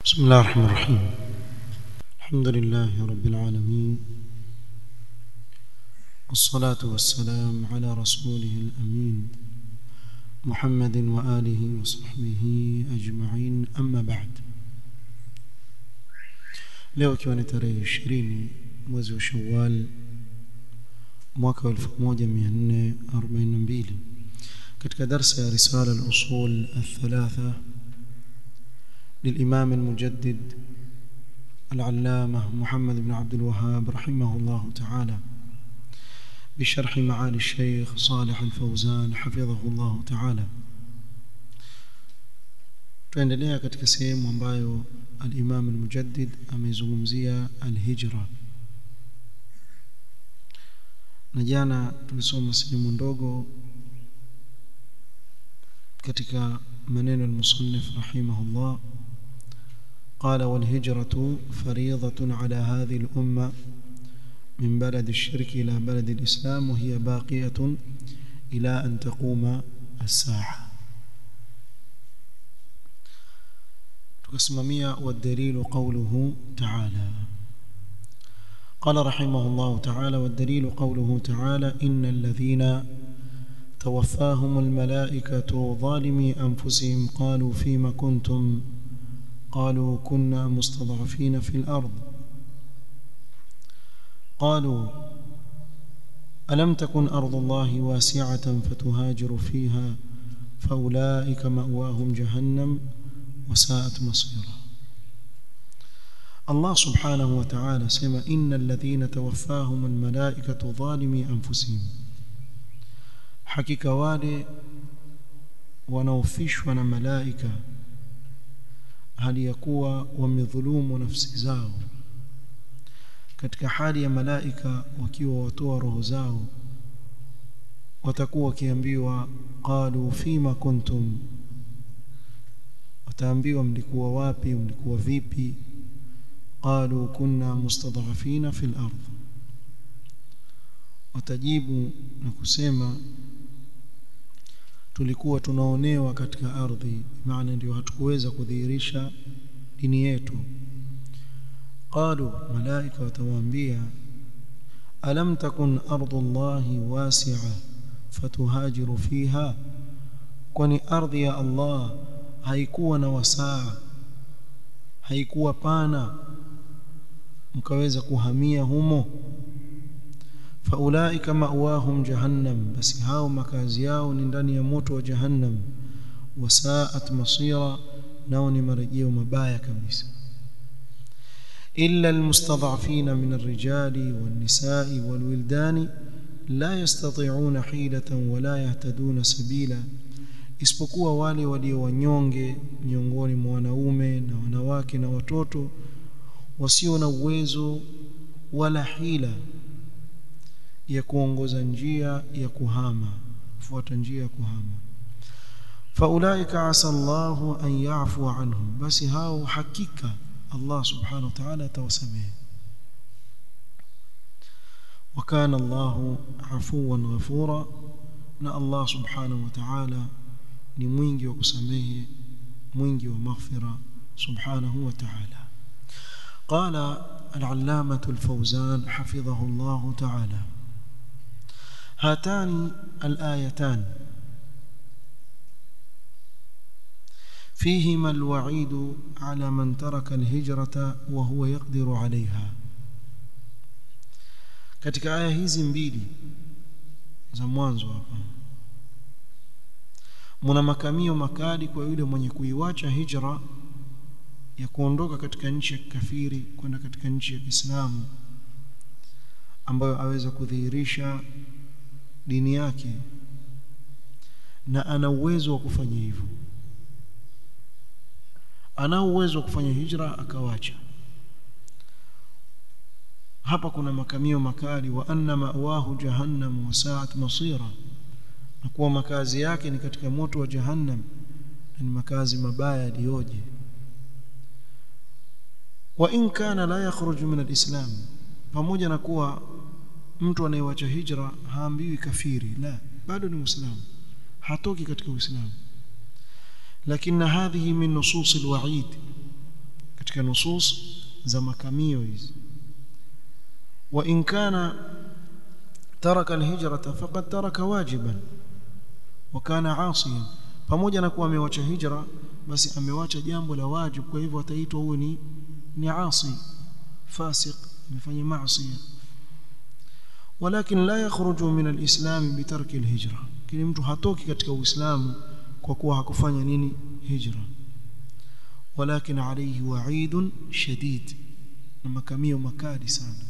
بسم الله الرحمن الرحيم الحمد لله رب العالمين والصلاة والسلام على رسوله الأمين محمد وآله وصحبه أجمعين أما بعد leo ikiwa ni tarehe ishirini mwezi wa shawal mwaka wa 1442 katika darsa ya risala al-usul al-thalatha للإمام المجدد العلامة محمد بن عبد الوهاب رحمه الله تعالى بشرح معالي الشيخ صالح الفوزان حفظه الله تعالى tuendelea katika sehemu ambayo al-Imam al-Mujaddid amezungumzia al-hijra na jana tulisoma sehemu ndogo katika maneno al-musannif rahimahullah قال والهجرة فريضة على هذه الأمة من بلد الشرك إلى بلد الإسلام وهي باقية إلى أن تقوم الساعة تقسممية والدليل قوله تعالى قال رحمه الله تعالى والدليل قوله تعالى إن الذين توفاهم الملائكة ظالمي أنفسهم قالوا فيما كنتم قالوا كنا مستضعفين في الأرض قالوا ألم تكن أرض الله واسعة فتهاجر فيها فأولئك مأواهم جهنم وساءت مصيرا الله سبحانه وتعالى سمى إن الذين توفاهم الملائكة ظالمي أنفسهم حقيقة wale wanaofishwa na malaika hali ya kuwa wamedhulumu nafsi zao katika hali ya malaika wakiwa watoa roho zao watakuwa wakiambiwa qalu fima kuntum wataambiwa mlikuwa wapi mlikuwa vipi qalu kunna mustadhafina fil ardh watajibu na kusema tulikuwa tunaonewa katika ardhi maana ndio hatukuweza kudhihirisha dini yetu qalu malaika watawaambia alam takun ardullahi wasi'a fatuhajiru fiha kwani ardhi ya Allah haikuwa na wasaa haikuwa pana mkaweza kuhamia humo faulaika ma'wahum jahannam basi hao makazi yao ni ndani ya moto wa jahannam wasaat masira nao ni marejeo mabaya kabisa illa almustad'afina min arrijali wan-nisa'i wal-wildani la yastati'una hilatan wala yahtaduna sabila isipokuwa wale walio wanyonge miongoni mwa wanaume na wanawake na watoto wasio na uwezo wala hila ya kuongoza njia ya kuhama fuata njia ya kuhama faulaika asa Allahu an ya'fu anhum basi hao hakika Allah subhanahu wa ta'ala atawasamehe وكان الله عفوا غفورا na Allah subhanahu wa ta'ala ni mwingi wa kusamehe mwingi wa maghfira subhanahu wa ta'ala قال العلامة الفوزان حفظه الله تعالى هاتان الآيتان فيهما الوعيد على من ترك الهجرة وهو يقدر عليها katika aya hizi mbili za mwanzo hapa muna makamio makali kwa yule mwenye kuiwacha hijra ya kuondoka katika nchi ya kafiri kwenda katika nchi ya Kiislamu ambayo aweza kudhihirisha dini yake na ana uwezo wa kufanya hivyo ana uwezo wa kufanya hijra akawacha hapa kuna makamio makali wa anna ma'wahu jahannam wa sa'at masira na kuwa makazi yake ni katika moto wa jahannam na ni makazi mabaya yaliyoje wa in kana la yakhruju min alislam pamoja na kuwa mtu anayewacha hijra haambiwi kafiri la bado ni muislamu hatoki katika uislamu lakini hadhihi min nusus alwa'id katika nusus za makamio hizi wa in kana taraka alhijrata faqad taraka wajiban wa kana asiyan pamoja na kuwa amewacha hijra basi amewacha jambo la wajibu kwa hivyo ataitwa huyu ni ni asi fasiq amefanya maasi ولكن لا يخرج من الإسلام بترك الهجرة kile mtu hatoki katika uislamu kwa kuwa hakufanya nini hijra ولكن عليه وعيد شديد na makamio makali sana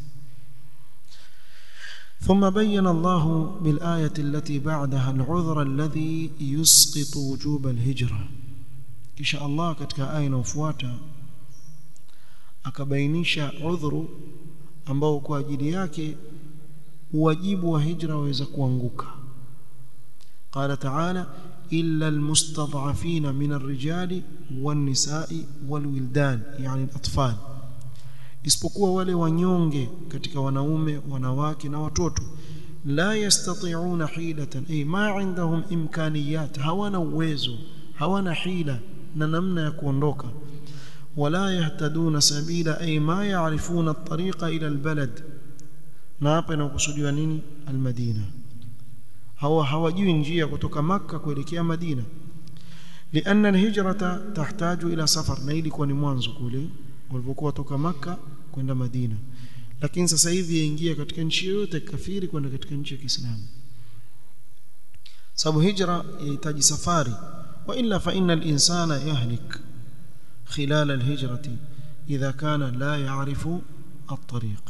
ثم بين الله بالآية التي بعدها العذر الذي يسقط وجوب الهجرة kisha Allah katika aya inayofuata akabainisha udhuru ambao kwa ajili yake wajibu wa hijra waweza kuanguka قال تعالى إلا المستضعفين من الرجال والنساء والولدان يعني الأطفال isipokuwa wale wanyonge katika wanaume wanawake na watoto la yastati'una hilatan ay ma indahum imkaniyat hawana uwezo hawana hila na namna ya kuondoka wala yahtaduna sabila ay ma ya'rifuna at-tariqa ila al-balad na hapa inakusudiwa nini al-madina hawa hawajui njia kutoka maka kuelekea madina لأن الهجرة تحتاج إلى سفر na ilikuwa ni mwanzo kule walipokuwa toka maka kwenda madina lakini sasa hivi yaingia katika nchi yoyote kafiri kwenda katika nchi ya Kiislamu sababu hijra yahitaji safari wa illa fa inna al-insana yahlik khilal al-hijrati idha kana la ya'rifu at-tariq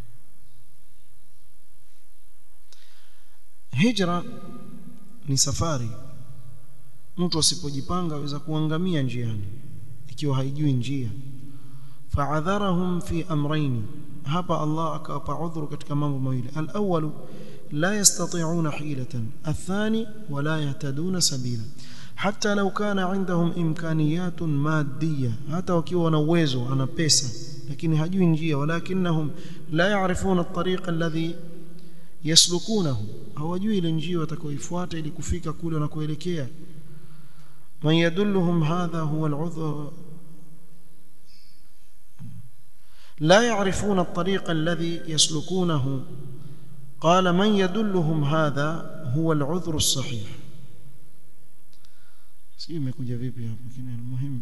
hijra ni safari mtu asipojipanga aweza kuangamia njiani ikiwa haijui njia fa'adharahum fi amrayn hapa Allah akawapa udhuru katika mambo mawili al-awwal la yastati'una hilatan athani wa la yahtaduna sabila hatta law kana indahum imkaniyatun maddiya hata wakiwa wana uwezo ana pesa lakini hajui njia walakinahum la ya'rifuna at-tariqa alladhi yaslukunahu hawajui ile njia watakaoifuata ili kufika kule wanakoelekea man yadulluhum hadha huwa al-udhr لا يعرفون الطريق الذي يسلكونه قال من يدلهم هذا هو العذر الصحيح si imekuja vipi hapo lakini muhimu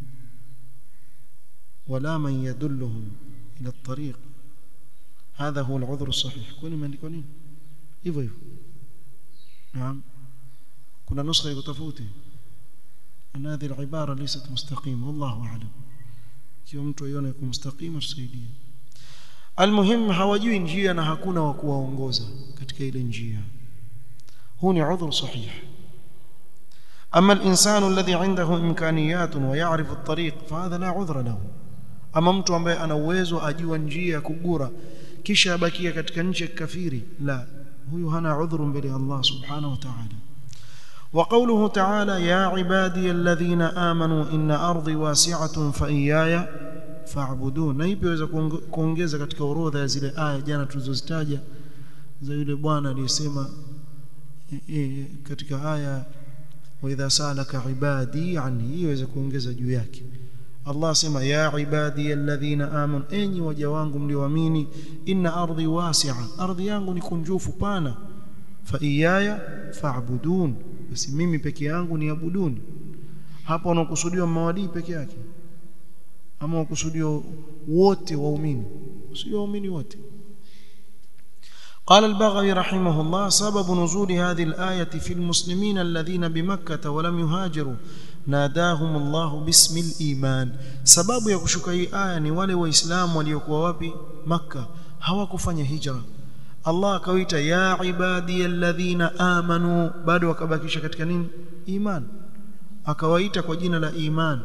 wala man yadulluhum ila at-tariq hadha huwa al-udhr as-sahih kwani imeandikwa nini hivyo hivyo naam kuna nuskha iko tofauti ana hadhi al-ibara laysat mustaqima wallahu a'lam kiwa mtu aione iko mustaqima tusaidie almuhim hawajui njia na hakuna wa kuwaongoza katika ile njia huu ni udhur sahih أما الإنسان الذي عنده إمكانيات ويعرف الطريق فهذا لا عذر له أما mtu ambaye ana uwezo ajua njia kugura kisha abakia katika nchi ya kafiri la huyu hana udhuru mbele Allah subhanahu wa ta'ala وقوله تعالى يا عبادي الذين آمنوا إن أرضي واسعة فإياي فاعبدون na ipi waweza kuongeza katika orodha ya zile aya jana tulizozitaja za yule bwana aliyesema katika aya واذا سالك عبادي عني iweze kuongeza juu yake Allah sema ya ibadi alladhina amanu enyi waja wangu mlioamini inna ardi wasi'a ardhi yangu ni kunjufu pana fa iyaya fa'budun basi mimi peke yangu niabuduni hapo unakusudiwa mawadii peke yake ama unakusudiwa wote waumini sio waumini wote قال البغوي رحمه الله سبب نزول هذه الآية في المسلمين الذين بمكة ولم يهاجروا ناداهم الله باسم الإيمان سبب يكشك هي آية ni wale waislamu waliokuwa wapi Makka hawakufanya hijra Allah akawaita ya ibadi alladhina amanu bado wakabakisha katika nini iman akawaita kwa jina la iman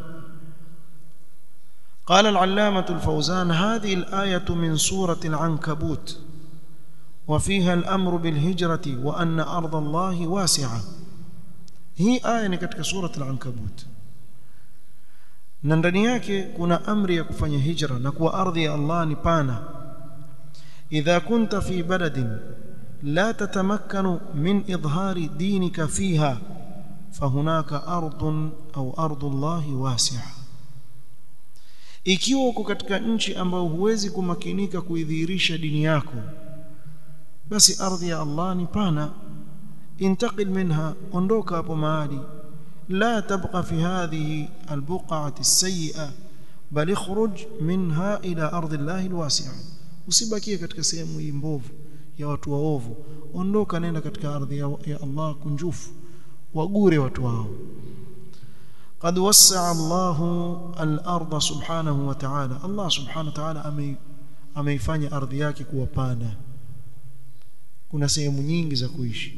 قال العلامة الفوزان هذه الآية من سورة العنكبوت وفيها الأمر بالهجرة وأن أرض الله واسعة هي آية katika سورة العنكبوت na ndani yake kuna amri ya kufanya hijra na kuwa ardhi ya Allah ni pana idha kunta fi baladin la tatamakkanu min idhari dinika fiha fahunaka ardun au ardu Allah wasi'a ikiwa uko katika nchi ambayo huwezi kumakinika kuidhihirisha dini yako basi ardhi ya Allah ni pana intaqil minha ondoka hapo mahali la tabqa fi hadhihi albuq'ati as-sayyi'a bal ikhruj minha ila ardhi Allah alwasi'a usibakie katika sehemu hii mbovu ya watu waovu ondoka nenda katika ardhi ya, ya Allah kunjufu wagure watu wao قد وسع الله الارض سبحانه وتعالى الله سبحانه وتعالى ameifanya ardhi yake kuwa pana kuna sehemu nyingi za kuishi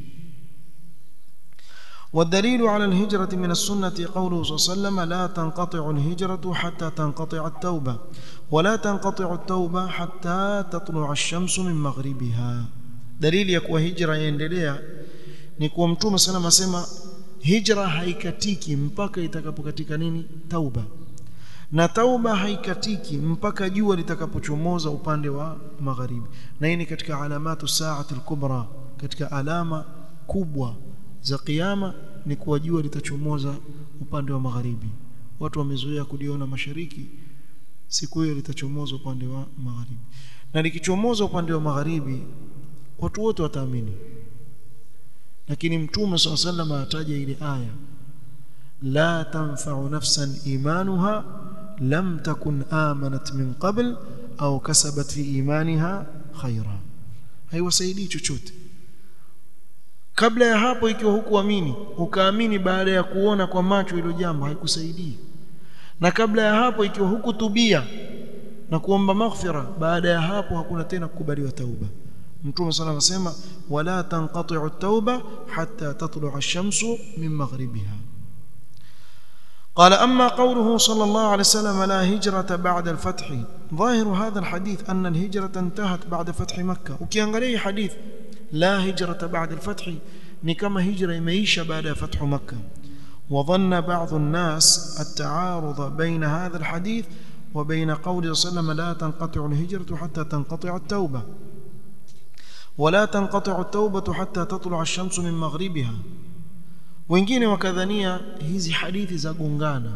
والدليل على الهجرة من السنة قوله صلى الله عليه وسلم لا تنقطع الهجرة حتى تنقطع التوبة ولا تنقطع التوبة حتى تطلع الشمس من مغربها دليل يكون هجرة يندلea ni kuwa mtume sana asema hijra haikatiki mpaka itakapokatika nini tauba na tauba haikatiki mpaka jua litakapochomoza upande wa magharibi na hii ni katika alamatu saati al-kubra katika alama kubwa za kiyama ni kuwa jua litachomoza upande wa magharibi watu wamezoea kuliona mashariki siku hiyo litachomoza upande wa magharibi na likichomoza upande wa magharibi watu wote wataamini lakini mtume swalla sallam ataja ile aya la tanfa'u nafsan imanuha lam takun amanat min qabl au kasabat fi imaniha khaira haiwasaidii chochote kabla ya hapo ikiwa hukuamini ukaamini baada ya kuona kwa macho hilo jambo haikusaidii na kabla ya hapo ikiwa hukutubia na kuomba maghfira baada ya hapo hakuna tena kukubaliwa tauba mtume sana anasema wala tanqati'u at-tauba hatta tatlu'a ash-shamsu min maghribiha قال أما قوله صلى الله عليه وسلم لا هجرة بعد الفتح ظاهر هذا الحديث أن الهجرة انتهت بعد فتح مكة وكيانغالي حديث لا هجرة بعد الفتح نكما هجرة ميشة بعد فتح مكة وظن بعض الناس التعارض بين هذا الحديث وبين قوله صلى الله عليه وسلم لا تنقطع الهجرة حتى تنقطع التوبة ولا تنقطع التوبة حتى تطلع الشمس من مغربها wengine wakadhania hizi hadithi za gongana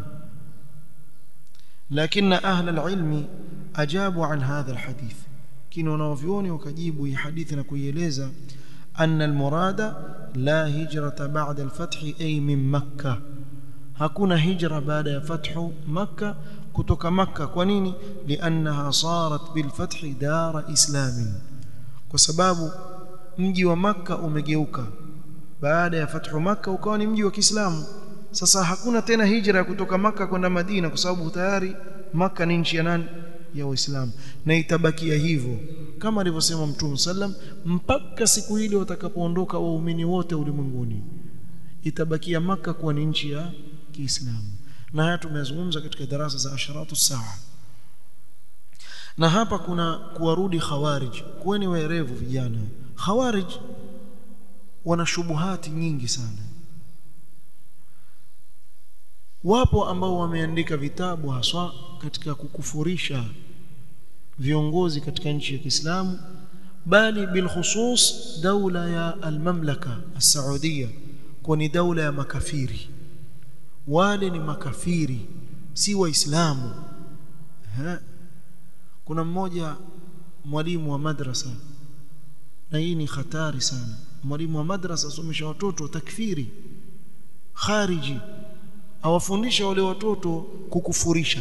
lakini ahla alilmi ajabu an hadha alhadith kina wanavyuoni wakajibu hii hadithi na kuieleza anna almurada la hijrata ba'da alfath ay min makkah hakuna hijra baada ya fathu makkah kutoka makkah kwa nini liannaha sarat bilfath dara islamin kwa sababu mji wa makkah umegeuka baada ya fathu maka ukawa ni mji wa Kiislamu sasa hakuna tena hijra kutoka maka kwenda Madina kwa sababu tayari maka ni nchi ya nani ya Uislamu na itabakia hivyo kama alivyosema Mtume sallam mpaka siku ile watakapoondoka waumini wote ulimwenguni itabakia maka kuwa ni nchi ya Kiislamu na haya tumezungumza katika darasa za asharatu saa na hapa kuna kuwarudi khawarij kuweni waerevu vijana khawarij wana shubuhati nyingi sana wapo ambao wameandika vitabu haswa katika kukufurisha viongozi katika nchi ya Kiislamu bali bilkhusus daula ya almamlaka as-saudia kwa ni daula ya makafiri wale ni makafiri si waislamu kuna mmoja mwalimu wa madrasa na hii ni hatari sana mwalimu wa madrasa asomesha watoto takfiri khariji awafundisha wale watoto kukufurisha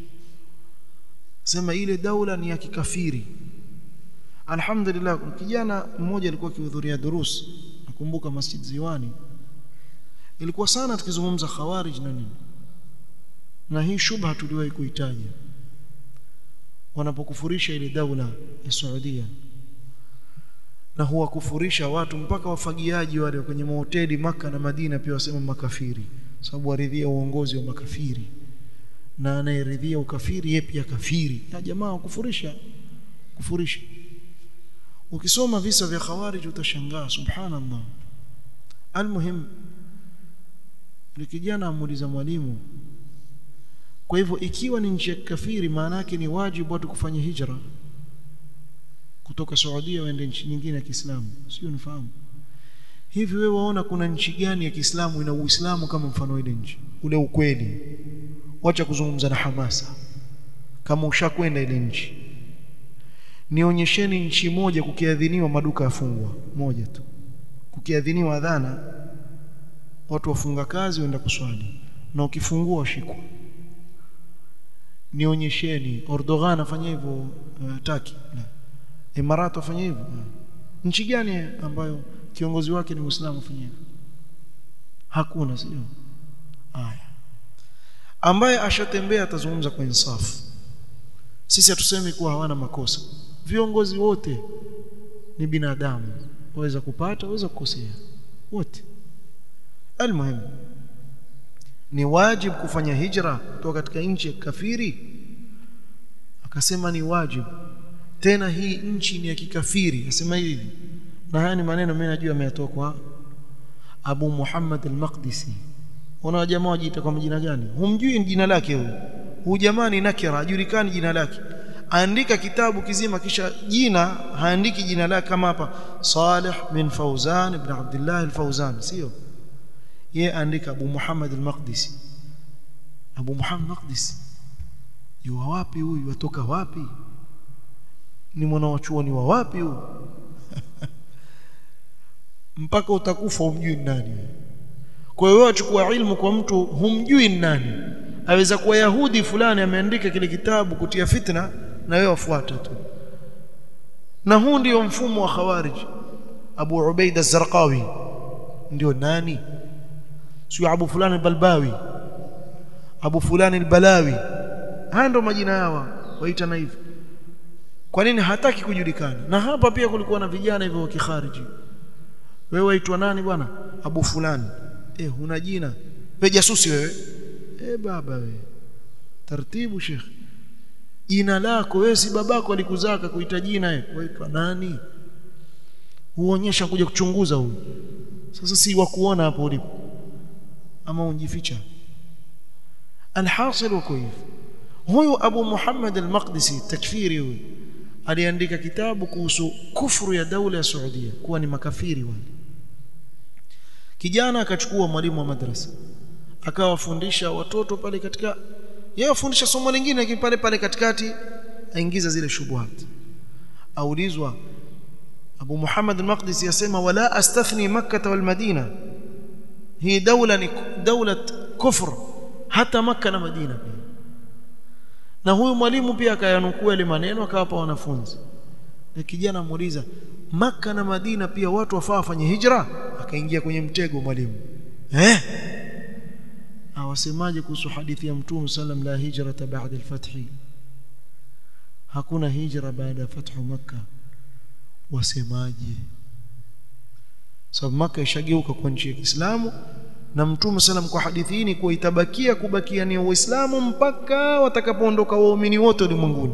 sema ile daula ni ya kikafiri alhamdulillah kijana mmoja alikuwa akihudhuria durus nakumbuka masjid ziwani ilikuwa sana tukizungumza khawarij na nini na hii shubha tuliwahi kuitaja wanapokufurisha ile daula ya Saudia na huwakufurisha watu mpaka wafagiaji wale kwenye mahoteli maka na Madina pia wasema makafiri sababu waridhia uongozi wa makafiri na anayeridhia ukafiri yeye pia kafiri na jamaa wakufurisha kufurisha ukisoma visa vya khawarij utashangaa subhanallah almuhim likijana amuuliza mwalimu kwa hivyo ikiwa ni nchi ya kafiri maana yake ni wajibu watu kufanya hijra kutoka Saudia waende nchi nyingine ya Kiislamu sio nifahamu hivi wewe waona kuna nchi gani ya Kiislamu ina Uislamu kama mfano ile nchi ule ukweli wacha kuzungumza na hamasa kama ushakwenda ile nchi nionyesheni nchi moja kukiadhiniwa maduka yafungwa moja tu kukiadhiniwa adhana watu wafunga kazi waenda kuswali na ukifungua washikwa nionyesheni Erdogan afanya hivyo uh, Taki na Emirat afanya hivyo uh. nchi gani ambayo kiongozi wake ni Muislamu afanya hivyo hakuna sio haya ambaye ashatembea atazungumza kwa insafu sisi hatusemi kuwa hawana makosa viongozi wote ni binadamu waweza kupata waweza kukosea wote almuhim ni wajib kufanya hijra kutoka katika nchi ya kafiri akasema ni wajib tena hii nchi ni ya kikafiri asema hivi na haya ni maneno mimi najua ameyatoa kwa Abu Muhammad al-Maqdisi una jamaa wajiita kwa majina gani humjui jina lake huyu huyu jamaa ni nakira hajulikani jina lake andika kitabu kizima kisha jina haandiki jina lake kama hapa Salih bin Fauzan ibn Abdullah al-Fauzan sio yeye andika Abu Muhammad al-Maqdisi Abu Muhammad al-Maqdisi yuwa wapi huyu watoka wapi ni mwana wa chuoni wa wapi huyu mpaka utakufa umjui nani kwa hiyo achukua ilmu kwa mtu humjui nani aweza kuwa yahudi fulani ameandika kile kitabu kutia fitna na wewe wafuata tu na huu ndio mfumo wa khawarij Abu Ubaida az-Zarqawi ndio nani sio Abu fulani al-Balbawi Abu fulani al-Balawi haya ndio majina yao waita na hivyo kwa nini hataki kujulikana na hapa pia kulikuwa na vijana hivyo wa kikhariji wewe waitwa nani bwana Abu fulani eh huna jina wewe jasusi wewe eh baba wewe taratibu sheikh jina lako wewe si babako alikuzaka kuita jina wewe waitwa nani huonyesha kuja kuchunguza huyu sasa si wa kuona hapo ulipo ama unjificha alhasil wako hivyo huyu Abu Muhammad al-Maqdisi takfiri huyu aliandika kitabu kuhusu kufuru ya daula ya Saudia kuwa ni makafiri wale kijana akachukua mwalimu wa madrasa akawafundisha watoto pale katika yeye afundisha somo lingine lakini pale pale katikati aingiza zile shubuhat aulizwa Abu Muhammad al-Maqdisi yasema wala astathni makkah wal madina hii daula ni daula kufr hata makkah na madina pia na huyu mwalimu pia akayanukua ile maneno akawapa wanafunzi na kijana muuliza maka na Madina pia watu wafaa wafanye hijra akaingia kwenye mtego mwalimu eh awasemaje kuhusu hadithi ya mtume sallam la hijrata ba'da al-fath hakuna hijra baada ya fathu makkah wasemaje sababu makkah ishageuka kwa nchi ya Kiislamu na mtume sallam kwa hadithi hii ni kuwa itabakia kubakia ni uislamu mpaka watakapoondoka waumini wote ulimwenguni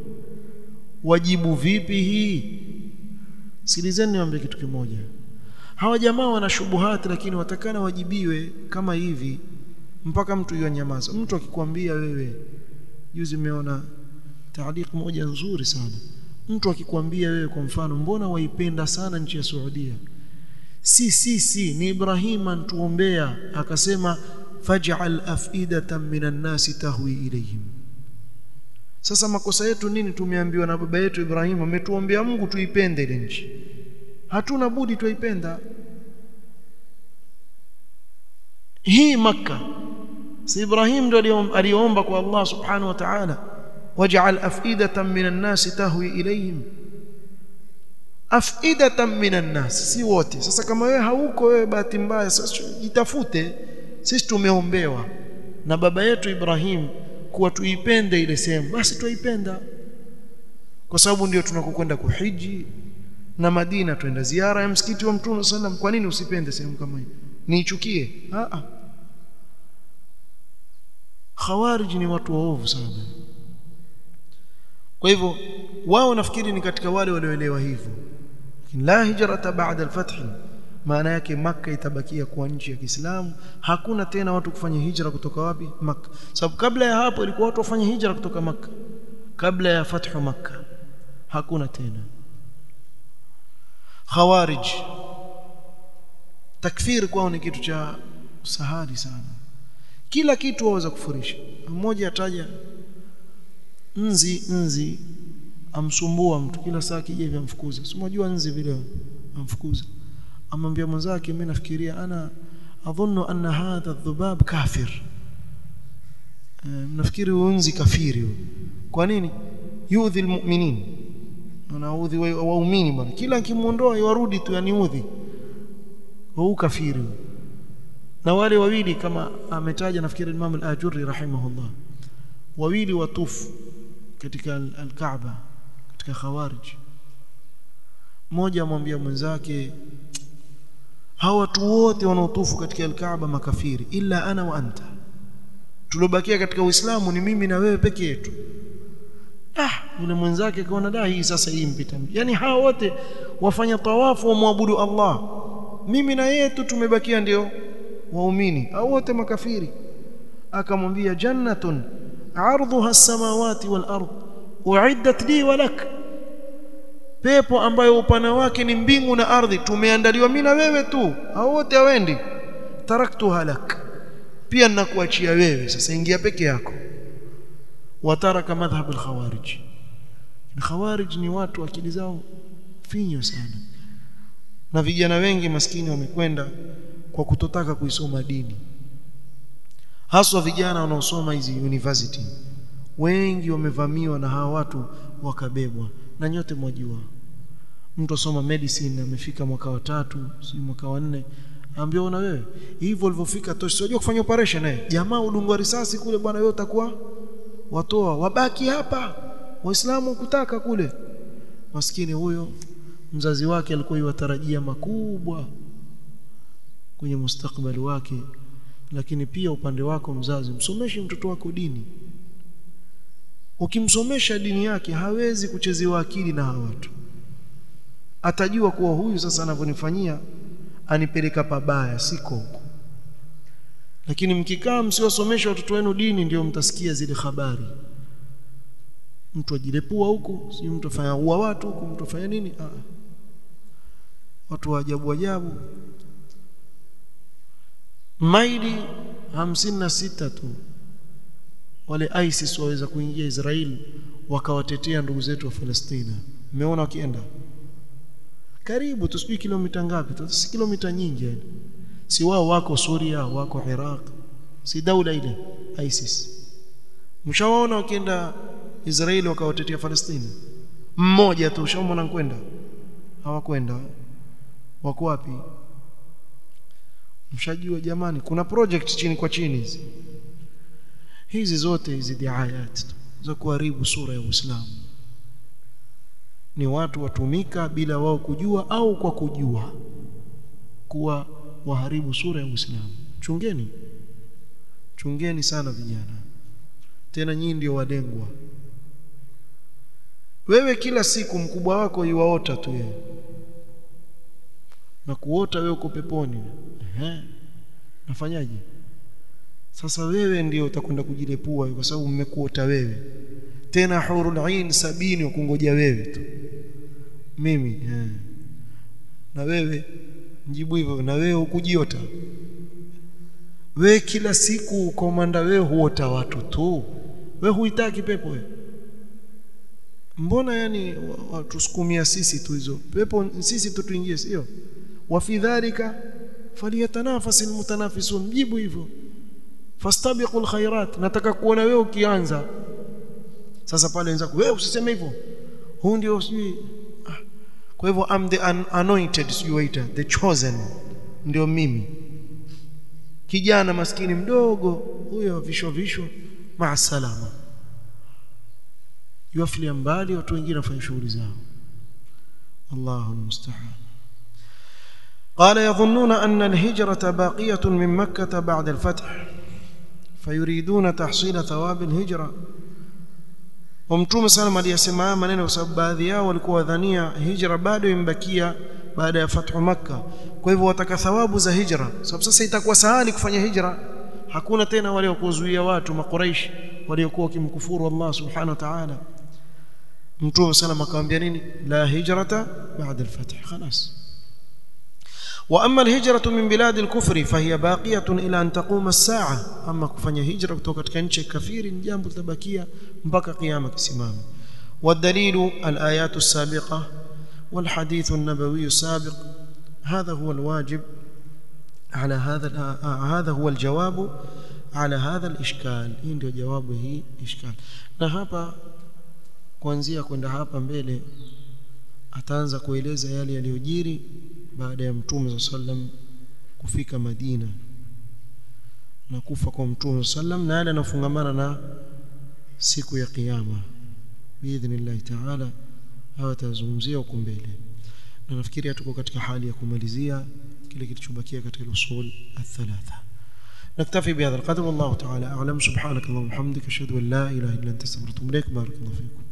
wajibu vipi hii sikilizeni niwaambie kitu kimoja hawa jamaa wana shubuhati lakini watakana wajibiwe kama hivi mpaka mtu yanyamaza mtu akikwambia wewe juzi umeona taaliq moja nzuri sana mtu akikwambia wewe kwa mfano mbona waipenda sana nchi ya Saudia si si si ni Ibrahim antuombea akasema faj'al afidatan minan nasi tahwi ilayhim sasa makosa yetu nini tumeambiwa na baba yetu Ibrahim ametuombea Mungu tuipende ile nchi hatuna budi tuipenda hii maka si Ibrahim ndio aliomba kwa Allah subhanahu wa ta'ala waj'al afidatan minan nasi tahwi ilayhim afidatan minan nas si wote sasa kama wewe hauko wewe bahati mbaya sasa jitafute sisi tumeombewa na baba yetu Ibrahim kuwa tuipende ile sehemu basi tuipenda kwa sababu ndio tunakokwenda kuhiji na Madina twenda ziara ya msikiti wa Mtume sallam kwa nini usipende sehemu kama hii niichukie a a khawarij ni watu waovu sana kwa hivyo wao nafikiri ni katika wale walioelewa hivyo la hijrata ba'da al-fath maana yake maka itabakia kuwa nchi ya Kiislamu hakuna tena watu kufanya hijra kutoka wapi maka sababu kabla ya hapo ilikuwa watu wafanye hijra kutoka maka kabla ya fathu maka hakuna tena khawarij takfir kwao ni kitu cha sahali sana kila kitu waweza kufurisha mmoja ataja nzi nzi amsumbua mtu kila saa kija hivi amfukuza si unajua nzi vile amfukuza amwambia mwenzake mimi nafikiria ana adhunnu anna hadha dhubab kafir nafikiri unzi kafiri kwa nini yudhi almu'minin anaudhi waumini bwana kila kimuondoa yarudi tu yaniudhi huu kafiri na wale wawili kama ametaja nafikiri Imam al-Ajurri rahimahullah wawili watufu katika al-Kaaba katika khawarij mmoja amwambia mwenzake hawa watu wote wanaotufu katika al-Kaaba makafiri illa ana wa anta tulobakia katika Uislamu ni mimi na wewe peke yetu ah yule mwenzake kaona da hii sasa hii mpita yani hawa wote wafanya tawafu wamwabudu Allah mimi na yeye tu tumebakia ndio waumini au wote makafiri akamwambia jannatun ardhuha as-samawati wal ard uiddat li wa lak pepo ambayo upana wake ni mbingu na ardhi tumeandaliwa mimi na wewe tu au wote hawendi taraktuha lak pia ninakuachia wewe sasa ingia peke yako wataraka madhhab al-khawarij al-khawarij ni watu akili zao finyo sana na vijana wengi maskini wamekwenda kwa kutotaka kuisoma dini haswa vijana wanaosoma hizi university wengi wamevamiwa na hawa watu wakabebwa na nyote mwajua mtu asoma medicine amefika mwaka wa tatu si mwaka wa nne ambia una wewe hivyo ulivyofika toshi unajua kufanya operation eh jamaa udungwa risasi kule bwana wewe utakuwa watoa wabaki hapa waislamu kutaka kule maskini huyo mzazi wake alikuwa yuwatarajia makubwa kwenye mustakbali wake lakini pia upande wako mzazi msomeshe mtoto wako dini ukimsomesha dini yake hawezi kuchezewa akili na hawa watu atajua kuwa huyu sasa anavyonifanyia anipeleka pabaya siko huko lakini mkikaa msiwasomesha watoto wenu dini ndio mtasikia zile habari mtu ajilepua huko si mtu afanya ua watu huko mtu afanya nini ah watu wa ajabu ajabu maili hamsini na sita tu wale ISIS waweza kuingia Israeli wakawatetea ndugu zetu wa Palestina umeona wakienda karibu tusijui kilomita ngapi si kilomita nyingi yani si wao wako Suria wako Iraq si daula ile ISIS mshawaona wakienda Israeli wakawatetea Palestina mmoja tu ushaona kwenda hawakwenda wako wapi mshajua jamani kuna project chini kwa chini hizi hizi zote hizi diayat za kuharibu sura ya Uislamu ni watu watumika bila wao kujua au kwa kujua kuwa waharibu sura ya Uislamu chungeni chungeni sana vijana tena nyinyi ndio walengwa wewe kila siku mkubwa wako yuwaota tu yeye na kuota wewe uko peponi ehe nafanyaje sasa wewe ndio utakwenda kujilepua kwa sababu mmekuota wewe tena hurul ain sabini wakungoja wewe tu mimi eh. na wewe mjibu hivyo na wewe ukujiota wewe kila siku komanda wewe huota watu tu wewe huitaki pepo wewe mbona yani watusukumia sisi tu hizo pepo sisi tu tuingie sio wa fi dhalika falyatanafasil mutanafisun mjibu hivyo fastabiqul khairat nataka kuona wewe ukianza sasa pale wenzako wewe usiseme hivyo huu ndio sijui ah. kwa hivyo am the un anointed sijui waita the chosen ndio mimi kijana maskini mdogo huyo visho visho maasalama yuafilia mbali watu wengine wafanya shughuli zao Allahu almusta'an قال يظنون أن الهجرة باقية من مكة بعد الفتح فيريدون تحصيل ثواب الهجرة ومتوم سلام aliyasema maneno kwa sababu baadhi yao walikuwa wadhania hijra bado imbakia baada ya fathu makka kwa hivyo wataka thawabu za hijra sababu sasa itakuwa sahali kufanya hijra hakuna tena wale wakuzuia watu makuraish waliokuwa kimkufuru Allah subhanahu wa ta'ala mtume sallam akamwambia nini la hijrata baada al-fath خلاص واما الهجره من بلاد الكفر فهي باقيه الى ان تقوم الساعه اما kufanya hijra kutoka katika nchi ya kafiri ni jambo litabakia mpaka kiyama kisimame والدليل الايات السابقه والحديث النبوي السابق هذا هو الواجب على هذا هذا هو الجواب على هذا الاشكال hii ndio jawabu hii ishkal na hapa kuanzia kwenda hapa mbele ataanza kueleza yale yaliyojiri baada ya mtume sallam kufika Madina na kufa kwa mtume sallam na yale yanafungamana na siku ya kiyama biidhnillah taala hawa tazungumzia huko mbele na nafikiri tuko katika hali ya kumalizia kile kilichobakia katika usul الثلاثه نكتفي بهذا القدر والله تعالى اعلم سبحانك اللهم وبحمدك اشهد ان لا اله الا انت استغفرك واتوب اليك بارك الله فيكم